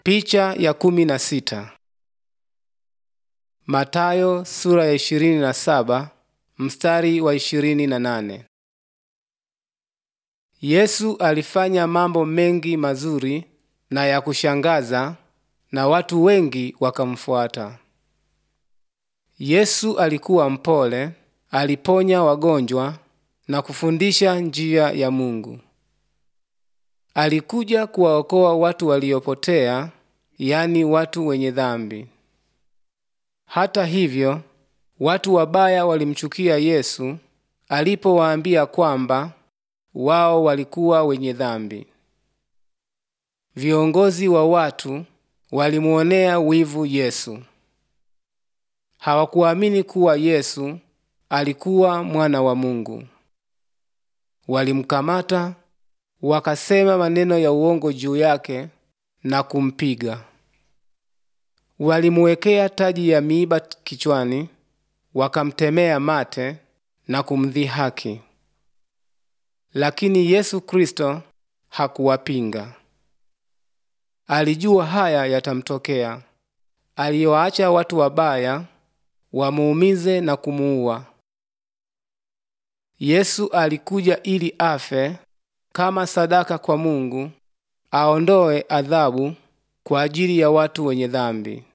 Picha ya kumi na sita. Matayo sura ya ishirini na saba mstari wa ishirini na nane. Yesu alifanya mambo mengi mazuri na ya kushangaza na watu wengi wakamfuata. Yesu alikuwa mpole, aliponya wagonjwa na kufundisha njia ya Mungu. Alikuja kuwaokoa watu waliopotea, yani watu wenye dhambi. Hata hivyo, watu wabaya walimchukia Yesu alipowaambia kwamba wao walikuwa wenye dhambi. Viongozi wa watu walimuonea wivu Yesu. Hawakuamini kuwa Yesu alikuwa mwana wa Mungu. Walimkamata, wakasema maneno ya uongo juu yake na kumpiga. Walimuwekea taji ya miiba kichwani, wakamtemea mate na kumdhihaki. Lakini Yesu Kristo hakuwapinga. Alijua haya yatamtokea. Aliwaacha watu wabaya wamuumize na kumuua. Yesu alikuja ili afe kama sadaka kwa Mungu, aondoe adhabu kwa ajili ya watu wenye dhambi.